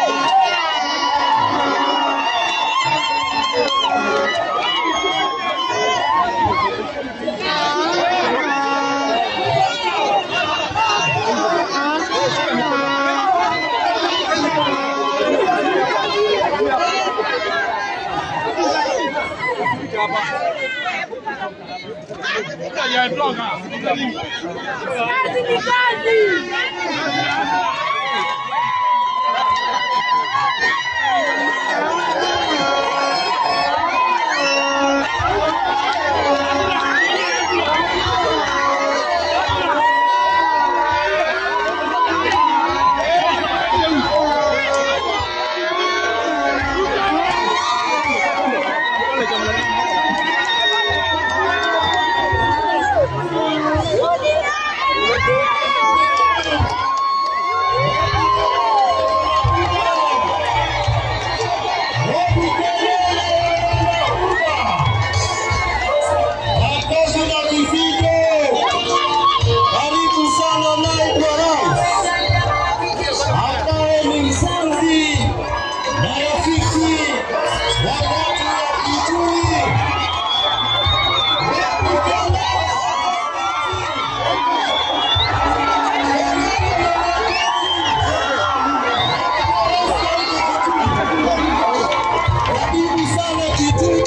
Kazi ni kazi. Makofi na vifijo. Karibu sana naibu wa rais ambaye ni mzazi na rafiki wa watu wa Kitui. Karibu sana Kitui.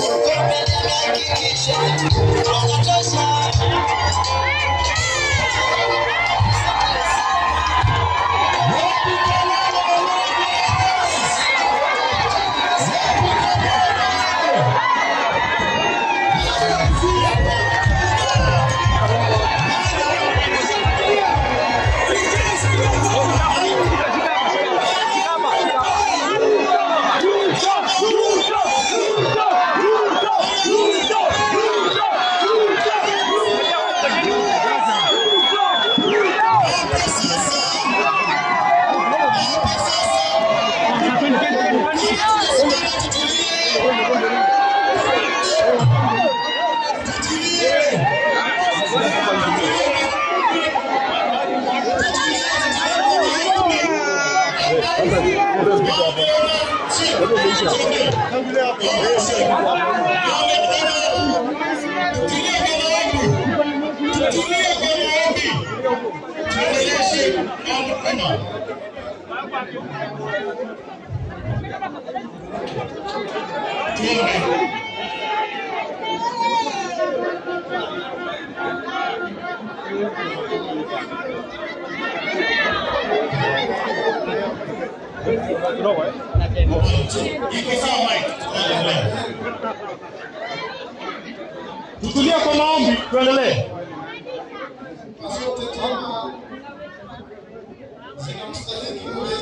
Tutulie kwa maombi, tuendelee. zote kama zinamstahili yule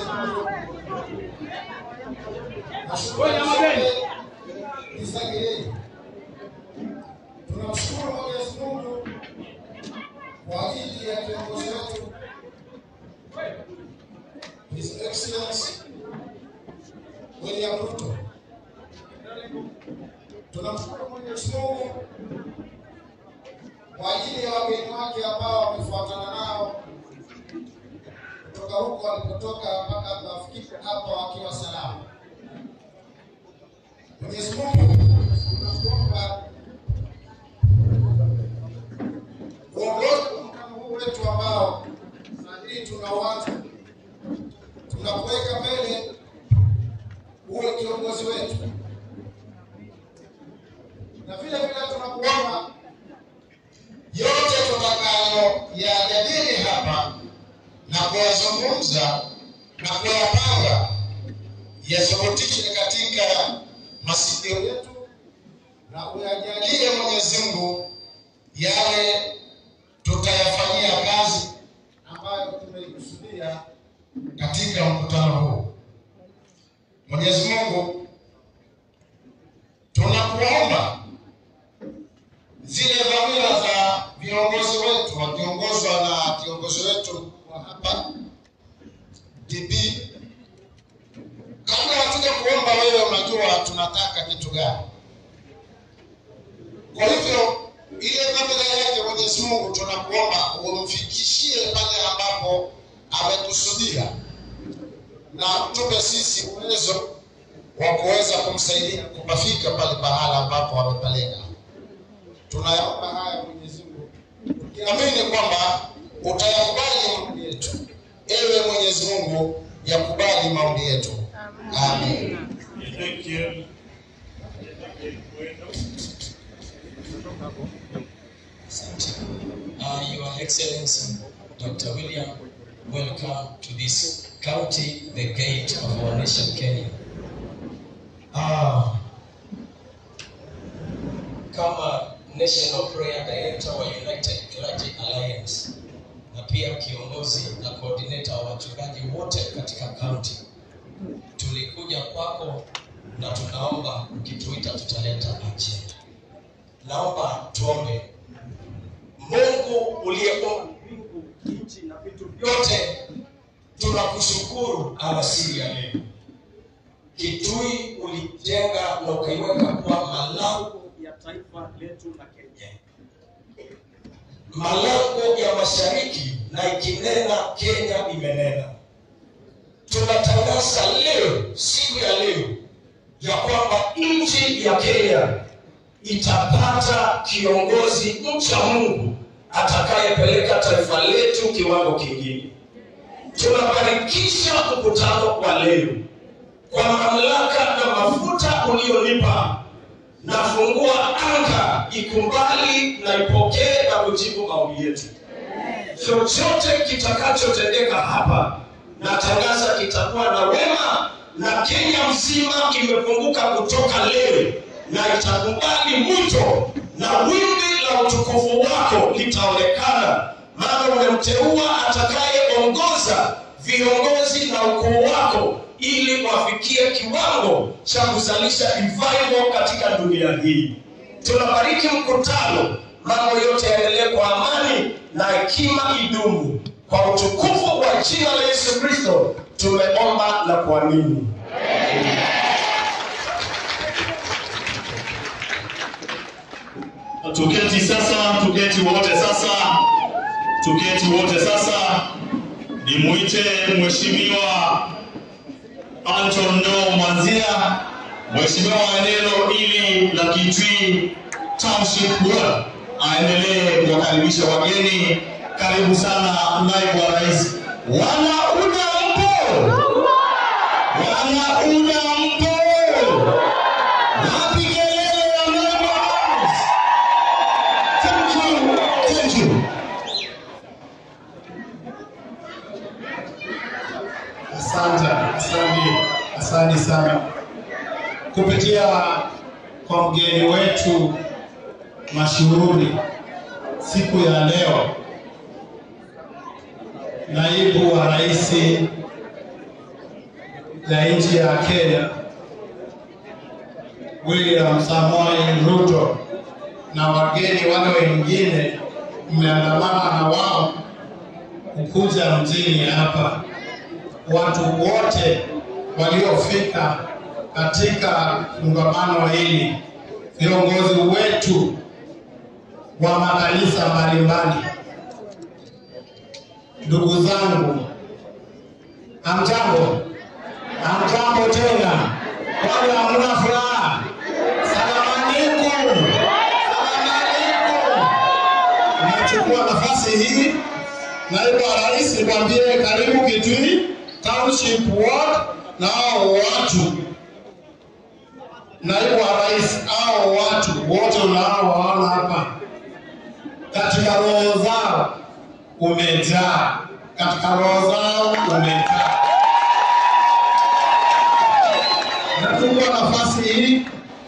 na shukrani zote ni zake yeye. Tunamshukuru Mwenyezi Mungu kwa ajili ya kiongozi wetu His Excellency William Ruto. Tunamshukuru Mwenyezi Mungu kwa ajili ya wageni wake ambao wamefuatana nao kutoka huko walipotoka mpaka tunafikiri hapa wakiwa salama. Mwenyezi Mungu tunakuomba uongozi wa mkutano huu wetu ambao saa hii tunauanza, tunakuweka mbele, uwe kiongozi wetu, na vile vile tunakuomba yote tutakayo yajadili hapa na kuyazungumza na kuyapanga yathibitishe katika masikio yetu na uyajalie Mwenyezi Mungu yale tutayafanyia kazi ambayo tumeikusudia katika mkutano huu. Mwenyezi Mungu, tunakuomba zile dhamira za viongozi wetu wakiongozwa na kiongozi wetu wa hapa DB, kabla hatuja kuomba wewe, unajua tunataka kitu gani. Kwa hivyo ile dhamira yake Mwenyezi Mungu tunakuomba umfikishie pale ambapo amekusudia, na tupe sisi uwezo wa kuweza kumsaidia kupafika pale pahala ambapo wamepeleka. Tunayaomba haya Mwenyezi Mungu tukiamini kwamba utayakubali maombi yetu. Ewe Mwenyezi Mungu, yakubali maombi yetu. Amen. Thank you. Uh, Your Excellency, Dr. William, welcome to this county, the gate of our nation, Kenya. Uh, kama National Prayer Director wa United Clergy Alliance na pia kiongozi na coordinator wa wachungaji wote katika county, tulikuja kwako na tunaomba ukituita tutaleta ajenda. Naomba tuombe. Mungu uliyeumba mbingu, nchi na vitu vyote, tunakushukuru alasiri ya leo. Kitui ulijenga na ukaiweka kuwa malango ya taifa letu la Kenya, malango ya mashariki, na ikinena Kenya imenena. Tunatangaza leo, siku ya leo, ya kwamba nchi ya Kenya itapata kiongozi mcha Mungu atakayepeleka taifa letu kiwango kingine. Tunabarikisha mkutano wa leo kwa mamlaka na mafuta ulionipa, nafungua anga ikubali na ipokee na kujibu maombi yetu. Chochote kitakachotendeka hapa, natangaza kitakuwa na wema, na Kenya mzima imefunguka kutoka leo na itakubali mwito na wimbi la utukufu wako litaonekana, maana umemteua atakayeongoza viongozi na ukuu wako ili wafikie kiwango cha kuzalisha revival katika dunia hii. Tunabariki mkutano, mambo yote yaendelee kwa amani na hekima idumu. Kwa utukufu wa jina la Yesu Kristo tumeomba na kuamini. Tuketi sasa, tuketi wote sasa, tuketi wote sasa. Nimuite Mheshimiwa Anton Ndoo Mwanzia, Mheshimiwa wa eneo hili la Kitui Township Ward, aendelee kuwakaribisha wageni. Karibu sana naibu wa rais. Wana UDA mpo? Wana UDA mpo? Wapi kelele ya naibu wa rais? Thank you. Thank you. Asante, asante, asante sana kupitia kwa mgeni wetu mashuhuri siku ya leo, naibu wa rais ya nchi ya Kenya William Samoei Ruto na wageni wale wengine mmeandamana na wao kukuja mjini hapa watu wote waliofika katika kongamano hili, viongozi wetu wa makanisa mbalimbali, ndugu zangu, amjambo, amjambo tena, wale hamna furaha, salamu alaikum, salamu alaikum. Nachukua nafasi hii naibu wa rais nikwambie karibu Kitui Township Ward na hao watu, naibu wa rais, hao watu wote unaowaona hapa, katika roho zao umejaa, katika roho zao umejaa. Nachukua nafasi hii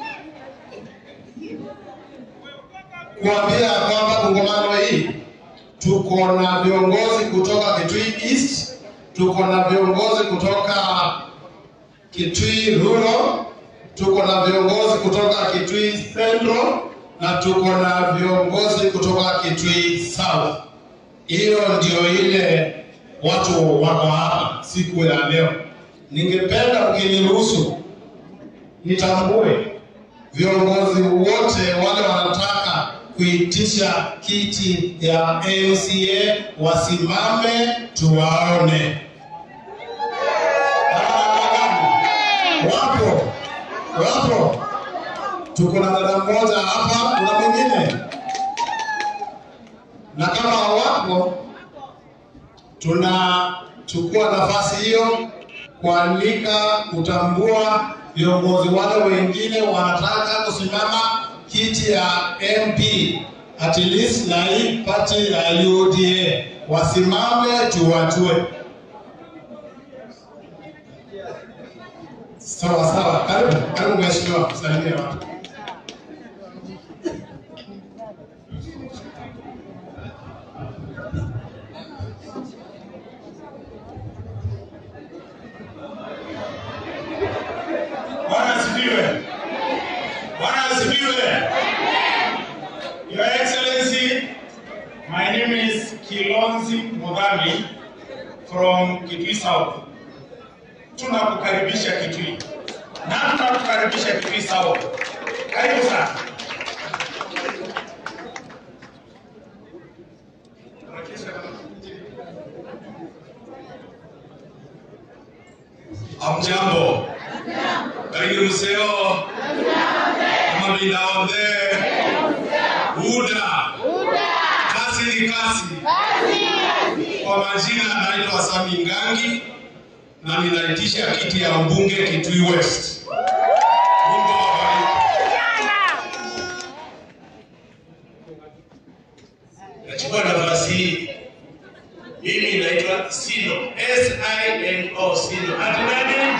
kuambia kwamba kongamano hii tuko na viongozi kutoka Kitui East, tuko na viongozi kutoka Kitui Rural, tuko na viongozi kutoka Kitui Central na tuko na viongozi kutoka Kitui South. Hiyo ndio ile watu wako hapa siku ya leo. Ningependa ukiniruhusu nitambue viongozi wote wale wanataka kuitisha kiti ya MCA wasimame tuwaone. Wapo. Tuko na dada mmoja hapa, kuna mwingine. Na kama hawapo, tunachukua nafasi hiyo kualika kutambua viongozi wale wengine wanataka kusimama kiti ya MP at least na hii pati ya UDA wasimame tuwatue. Sawa sawa, karibu karibu mheshimiwa, salimia watu. Bwana asifiwe. Bwana asifiwe. Your Excellency, my name is Kilonzi Mudhami from Kitui South. Tunakukaribisha Kitui. Na tunakukaribisha Kitui South. Karibu sana. Hamjambo. Karibu mseo. Kama vinaonde. Uda. Kazi ni kazi. Kwa majina naitwa Sami Ngangi na ninaitisha kiti ya ubunge Kitui West. Mungu awabariki. Nachukua nafasi hii. Mimi naitwa Sino. S I N O Sino. Ati nani?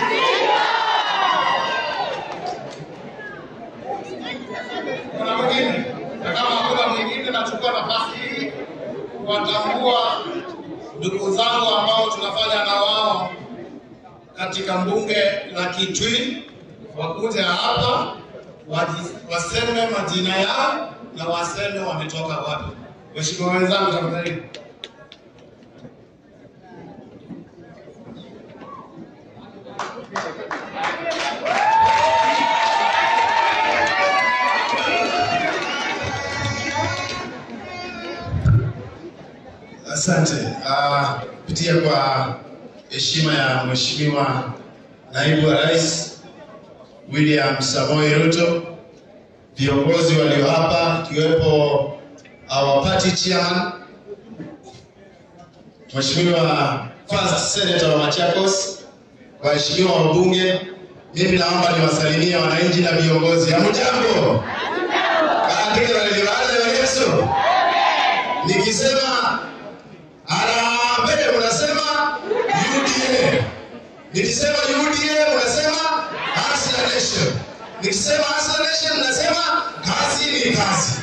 Kuna mwingine? Na kama hakuna mwingine, nachukua nafasi hii kuwatambua ndugu zangu ambao tunafanya na wao katika mbunge la Kitui, wakuja hapa waji- waseme majina yao na waseme wametoka wapi. Mheshimiwa wenzangu, tafadhali. Asante. Ah, kupitia kwa heshima ya Mheshimiwa Naibu wa Rais William Samoei Ruto, viongozi walio hapa ikiwepo our party chairman Mheshimiwa First Senator wa Machakos, waheshimiwa wabunge, mimi naomba niwasalimie wananchi na viongozi. Hamjambo? Katika waliwale wa Yesu. Nikisema harambee unasema UDA. Nikisema UDA unasema Hustler Nation. Nikisema Hustler Nation unasema kazi ni kazi.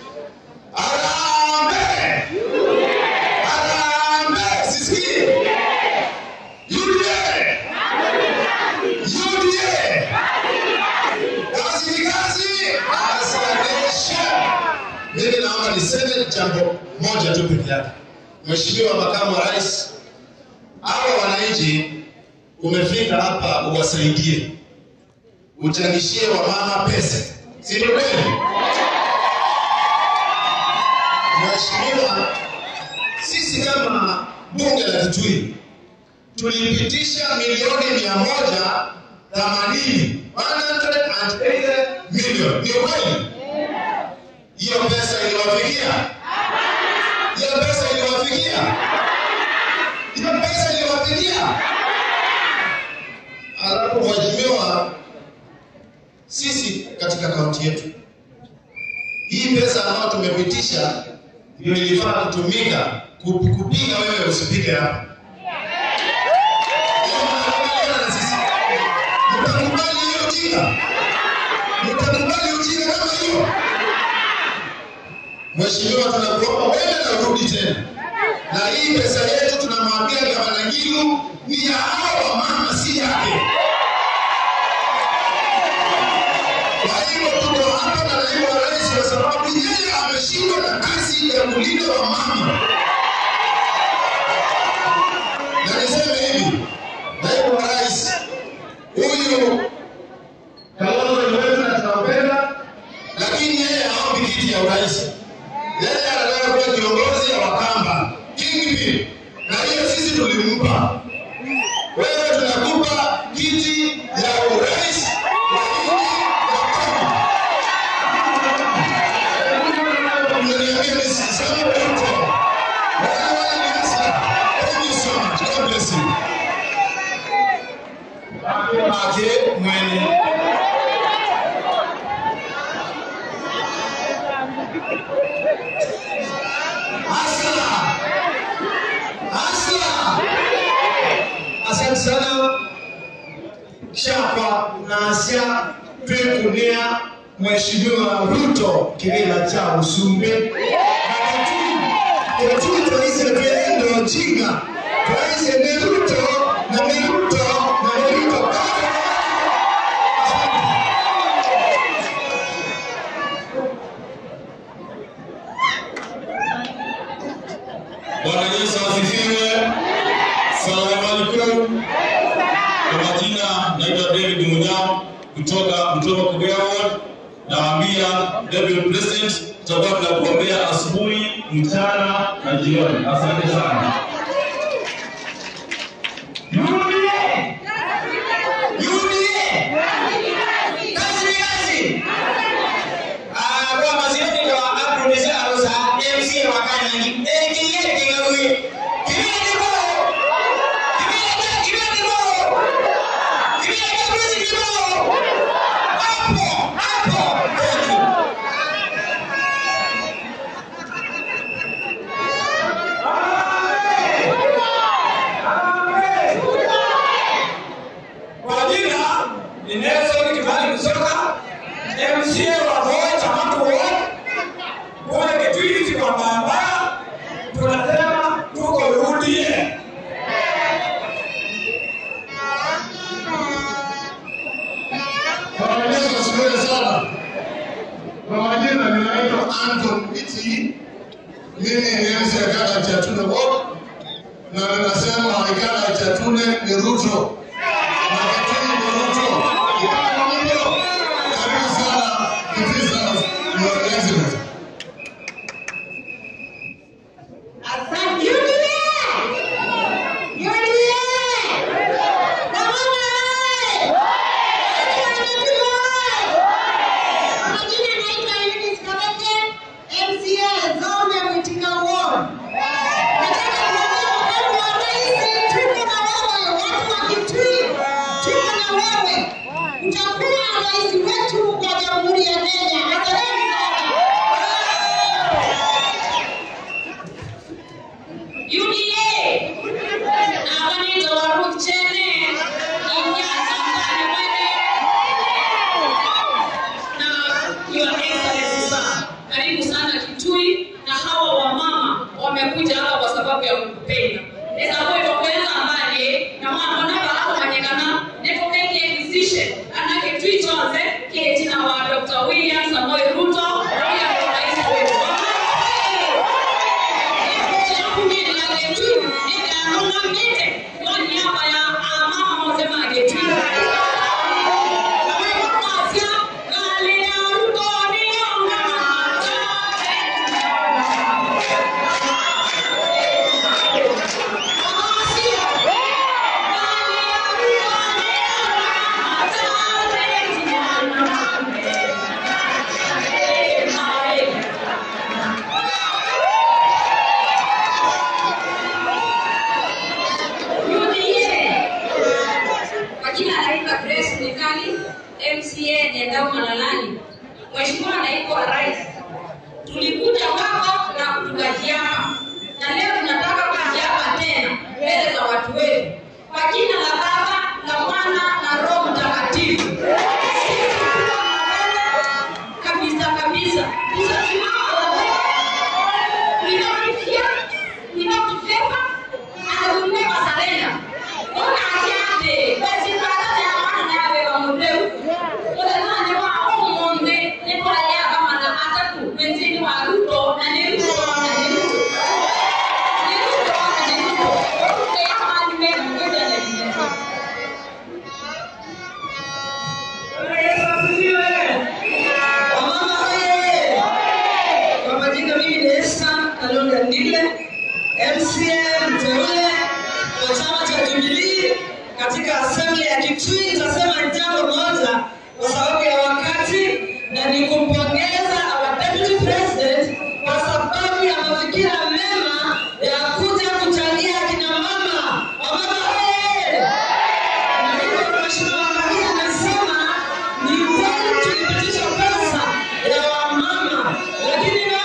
Harambee! Harambee! Sisikii? UDA! UDA! Kazi ni kazi. Hustler Nation. Mimi naomba niseme jambo moja tu peke yake. Mheshimiwa Makamu wa Rais, hawa wananchi umefika hapa uwasaidie, uchangishie wamama pesa, si ndio kweli? Mheshimiwa, sisi kama bunge la Kitui tulipitisha milioni mia moja themanini 180 million. Ni kweli? Hiyo pesa iliwafikia? Hiyo pesa iliwafikia? Hiyo pesa iliwafikia? Alafu mheshimiwa, sisi katika kaunti yetu hii pesa ambayo tumepitisha ndio ilifaa kutumika kup- kupiga wewe usipige hapa. Hiyo mnakubaliana na sisi? Mtakubali hiyo ujinga? Mtakubali ujinga kama hiyo? Mheshimiwa, tunakuomba wewe na urudi tena, na hii pesa yetu tunamwambia gavana Ngilu ni ya hao wamama, si yake. Kwa hivyo tuko hapa na naibu wa rais kwa sababu yeye ameshindwa na kazi ya kulinda wamama. Na niseme hivi, naibu wa rais huyu Kalonzo ni wetu na tunampenda, lakini yeye haombi kiti ya urais. Yeye anataka kuwa kiongozi wa Wakamba, kingpin, na hiyo sisi tulimpa. Wewe tunakupa kiti ya urais wa nchi Asla. Asla. Asante sana chapa na asia twekunia Mheshimiwa Ruto kibila cha Usumbe Ketui twaise twendo jinga twaise ni Ruto na ni Ruto na ni Ruto Bwana Yesu asifiwe. Salamu alaikum. Kwa majina naitwa David Munyao kutoka Mtoma Kugea Ward. Nawaambia Deputy President, tutakuwa tunakuombea asubuhi, mchana na jioni. Asante sana. UDA UDA kazi ni kazi Ah, kwa mazioni kwa aprudisa arusa MC wa Kenya ni eh kingine kingawi kingine kibo kingine kingine kibo kingine kingine kibo hapo hapo thank you Kwa jina ni Nelson Kimani Kusoka, MCA wa Voi Chamato Ward. Kule Kitwini kwa barabara tunasema tuko UDA. Bwana Yesu asifiwe sana. Kwa majina ninaitwa Anton Iti. Mimi ni MC ya kata Chatune Ward na ninasema ikala Chatune ni Ruto na Kitui ni Ruto. Kama mlivyo, karibu sana Kitui South, Your Excellency. Utakuwa rais wetu wa Jamhuri ya Kenya. Asanteni sana. UDA abanaitwa Waruk Chene Inyasangane Mwene na Your Excellency sana, karibu sana Kitui, na hawa wamama wamekuja hapa kwa sababu ya kukupenda esakoitokeza mbali na mwanonava hapo manyekana nekokaile decision ana Kitui chonze ketina wa Dr. William Samoei Ruto William rais wetu Kwa jina anaitwa Grace Nikali, MCA Nyandau Malalani. Mheshimiwa Naibu wa Rais, tulikuja kwako na tukajiapa, na leo tunataka kujiapa tena mbele za watu wetu, kwa jina la Baba la Mwana na Roho Mtakatifu. Sisi tukiwa na wewe kabisa kabisa, tutasimama na wewe without fear, without favor, and we will never surrender. Ona akyate, basi twagala abaana nabe bamudeu. Olezane wa omonde, nekola ya kama na atatu, benzini wa Ruto na ne Ruto na ne Ruto. Ne Ruto na ne Ruto. Ruto ya mali mema ngoja na jinesi. Yesu asifiwe. Wamama oye! Kwa majina mimi ni Esther Kalonda Ndile, MCA mteule wa chama cha Jubilee katika assembly ya Kitui. Nitasema jambo moja kwa sababu ya wakati, na ni kumpongeza our deputy president kwa sababu ya mafikira mema ya kuja kuchangia akina mama. Wamama oye! Na hivyo Mheshimiwa Maria amesema ni kweli tulipitisha pesa ya wamama, lakini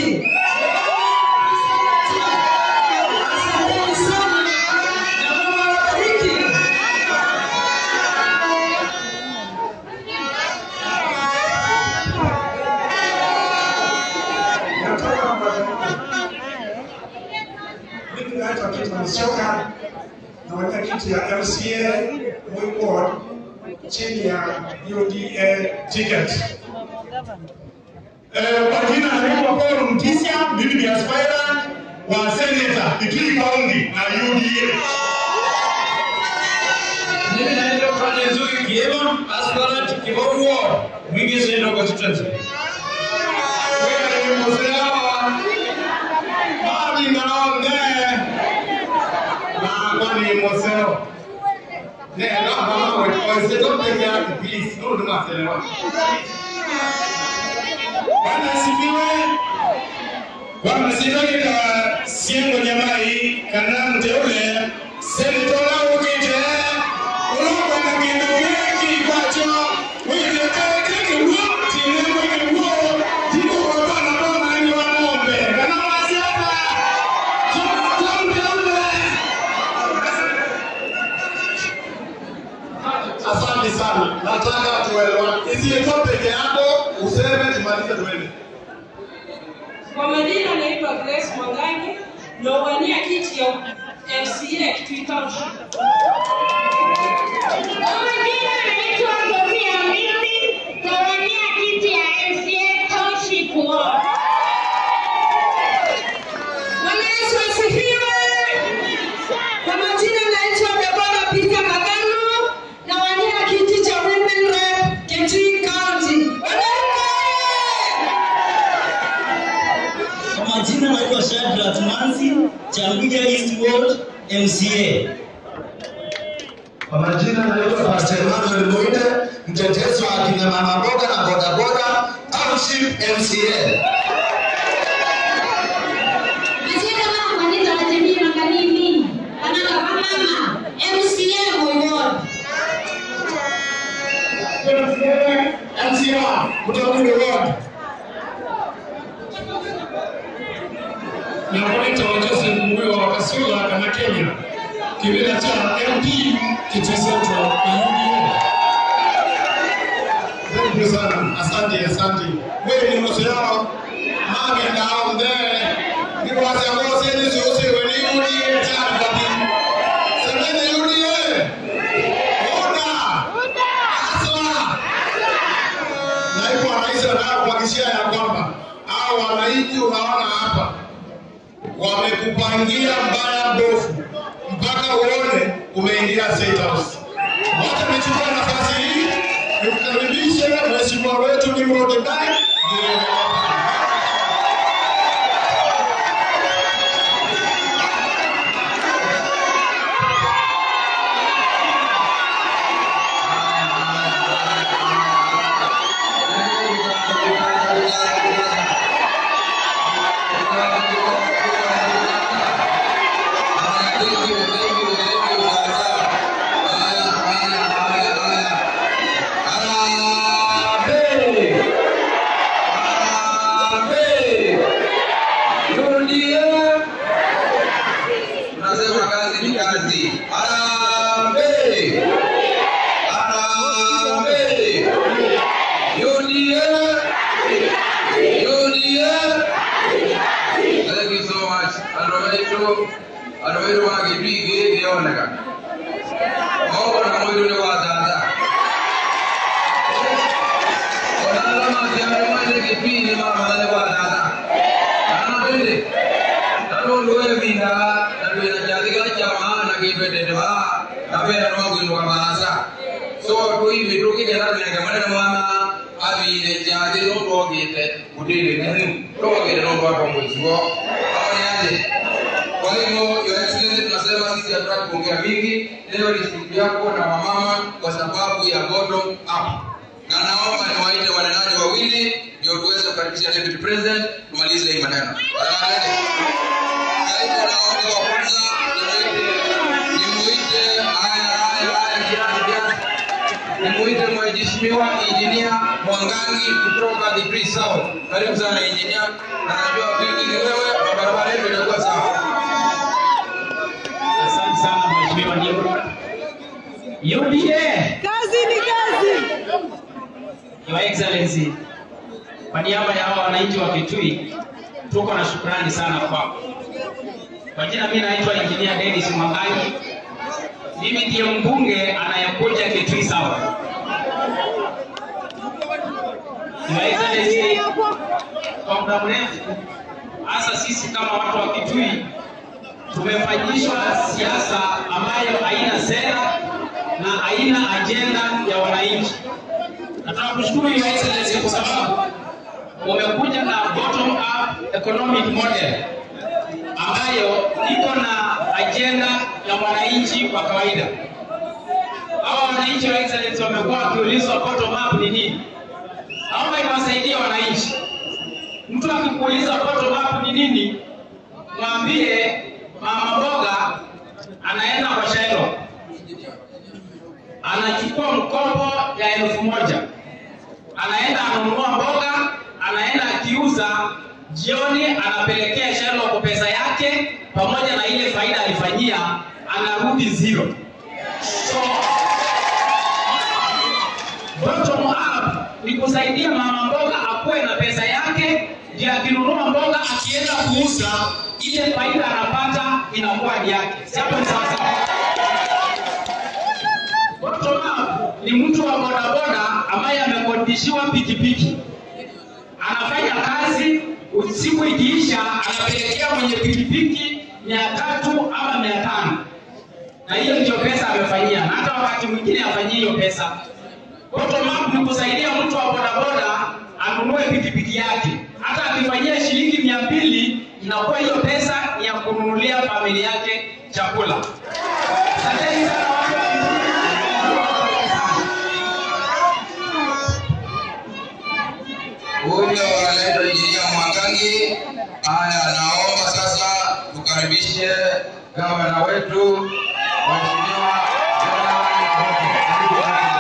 Wabariki. Asanteni sana na Mungu awabariki. Mimi naitwa Peter Musyoka nawania kiti ya MCA Moi Ward chini ya UDA ticket. Eh, kwa jina naitwa Paul Mtisya, mimi ni aspirant wa senator Kitui County na UDA. Mimi naitwa Fanya Nzuri Kiema, aspirant Kiboru Ward, Mwingi Central Constituency. Wewe ni mzee Mami naonde. Na kwani moseo. Ne, no, no, no, wait, don't take me out, please. No, do not tell Bwana asifiwe. Bwana asifiwe kwa siengo nyamai kana mteule senitola ukite ulokwa na kindu kingi kwacho wile keke nguo tine mwike nguo tiko kwa bana bana ni wa ng'ombe kana wasiapa Tom mteule Asante sana, nataka tuelewane. Isiyokuwa peke yako, useme tumalize tuende. Kwa majina naitwa Grace Mwangangi nawania kiti ya MCA Kitui Township. Kwa majina naitwa Sofia Mimi, nawania kiti ya MCA Township Ward. Bwana Yesu asifiwe. Kwa majina naitwa Deborah Peter Magano nawania kiti cha Women Rep Kitui County. Wanaume! Kwa majina naitwa Shadrack Manzi, Changuja East Ward, MCA. Kwa majina naitwa Pastor Emmanuel Muinde, mtetezi wa akina mama boga na bodaboda, Township MCA. Majina kama Anita Najemi Makanini, Anaka Mama, MCA Moi Ward. MCA kutoka kule ward. na Monitor Joseph Muyo wa Kasula kana Kenya, kibila cha MP Kitui Central na UDA. Thank you sana. Asante, asante. Wewe ni mseo. Mami down there. Ni kwa sababu sisi sisi wewe ni UDA chama kati. Semeni UDA. Oda. Asla. Naibu wa rais anataka kuhakikishia ya kwamba hao wananchi unaona hapa wamekupangia mbaya mbovu mpaka uone umeingia State House. Wacha nichukue nafasi hii nimkaribishe mheshimiwa wetu Nimrod Ndai ndiye Tunasema kazi ni kazi. Harambee! Harambee! UDA! UDA! Thank you so much. Andũ maitũ andũ maitũ wa gĩtui gĩkĩ kĩoneka mokona mwĩrũ nĩ gwa tata ona arĩa mangĩamĩ mwene gĩtui nĩ mamana nĩ gwa tata kana ndĩrĩ nanu lwebinda nalwena kyathika kyama nakitwendete ba kapera nwakwinduka maasa so twivi tukigenda tunenge munene mwana abire kyathi nutwokite kutiri nenu twokite nutwatwa mwisiwo aoniaje kwa hivyo your excellency tunasema sisi hatutaki kuongea mingi leo ni siku yako na wamama kwa sababu ya bottom up na naomba niwaite wanenaji wawili ndio tuweze kukaribisha deputy president tumalize hii maneno Alright. Kaimu naomba wa kwanza nimuite nimuite haya haya haya kiasi kiasi nimuite mheshimiwa injinia Mwangangi kutoka Degree South. Karibu sana injinia, anajua vingi ni wewe na barabara yetu itakuwa sawa. Asante sana mheshimiwa Nimrod. UDA. Kazi ni kazi. Your Excellency, kwa niaba ya hawa wananchi wa Kitui, tuko na shukrani sana kwako. Kwa jina mimi naitwa Engineer Dennis Mwangangi. Mimi ndiye mbunge anayekuja Kitui South. Your Excellency, kwa muda mrefu hasa sisi kama watu wa Kitui tumefanyishwa siasa ambayo haina sera na haina ajenda ya wananchi. Nataka kushukuru Your Excellency kwa sababu umekuja na bottom up economic model ambayo iko na ajenda ya mwananchi wa kawaida. Hawa wananchi wa Excellency wamekuwa wakiulizwa bottom up ni nini. Naomba iwasaidie wananchi. Mtu akikuuliza bottom up ni nini, mwambie mama mboga anaenda kwa Shailo anachukua mkopo ya elfu moja anaenda ananunua mboga, anaenda akiuza jioni, anapelekea Shailo kwa pesa yake pamoja na ile faida alifanyia, anarudi zero. So bottom up ni kusaidia mama mboga akuwe na pesa yake, ndio akinunua mboga akienda kuuza, ile faida anapata inakuwa ni yake. Si hapo ni sawa sawa? Bottom up ni mtu wa bodaboda ambaye amekodishiwa pikipiki, anafanya kazi, usiku ikiisha, anapelekea mwenye pikipiki mia tatu ama mia tano na hiyo ndio pesa amefanyia, na hata wakati mwingine afanyie hiyo pesa. Bottom up ni kusaidia mtu wa bodaboda anunue pikipiki yake, hata akifanyia shilingi mia mbili inakuwa hiyo pesa ni ya kununulia familia yake chakula. Asanteni sana watu wa Huyo anaitwa injinia Mwangangi. Haya, naomba sasa tukaribishe gavana wetu Mheshimiwa John Mbadi. Karibu sana.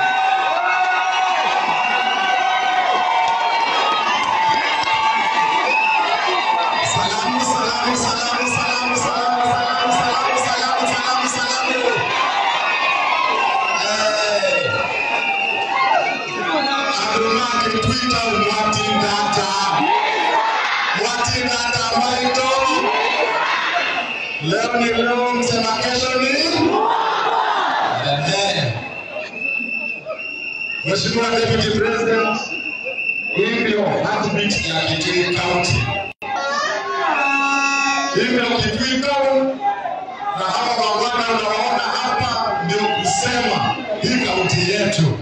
Salamu, salamu, salamu, salamu, salamu, salamu, salamu, salamu, salamu, salamu. Eh. Aduma akitwita umwati data. Mwati data maito. Leo ni leo, msema kesho ni? Ehe. Mheshimiwa Deputy President, hii ndio heartbeat ya Kitui County hivyo Kitui Town na hawa mabwana unawaona hapa ndio kusema hii kaunti yetu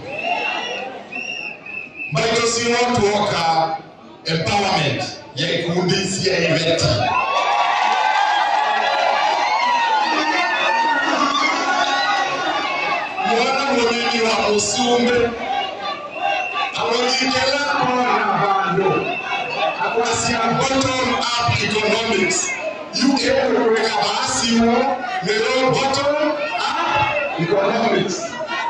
Michael Simo Tuoka empowerment ya ikundi cia iveti mwana munini wa musumbe awonyikela kona bando akwasia bottom up economics UK kuweka basi huo leo bottom up economics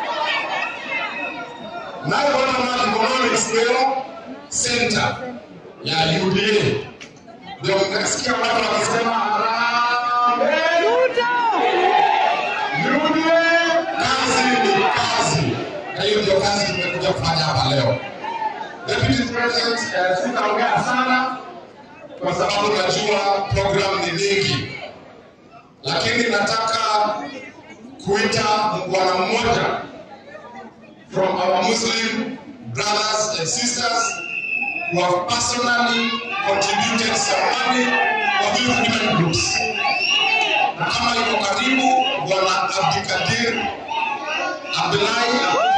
nayo bottom up economics leo center ya UDA ndio mkasikia watu wakisema harambee UDA kazi ni kazi na hiyo ndio kazi tumekuja kufanya hapa leo Deputy President, eh, sitaongea sana kwa sababu najua program ni nyingi, lakini nataka kuita bwana mmoja from our Muslim brothers and sisters who have personally contributed some money for these women groups, na kama iko karibu bwana Abdikadir Abdullahi